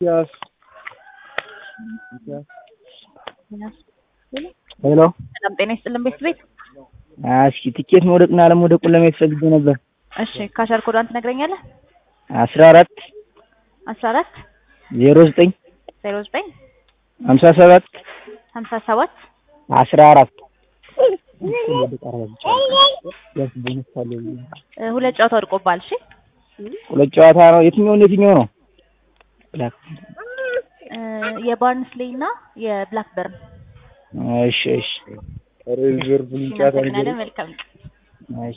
Yes. ሄሎ ሰላም ጤና ይስጥልን ቤት ቤት እስኪ ትኬት መውደቅና አለመውደቁን ለማየት ፈልጌ ነበር። እሺ ካሸር ኮዷን ትነግረኛለህ? አስራ አራት አስራ አራት ዜሮ ዘጠኝ ዜሮ ዘጠኝ ሀምሳ ሰባት ሀምሳ ሰባት አስራ አራት እ ሁለት ጨዋታ ወድቆብሃል። እሺ ሁለት ጨዋታ ነው። የትኛውን የትኛው ነው? እ የባርንስሌይ እና የብላክበርን እሺ እሺ እናመሰግናለን። መልካም እሺ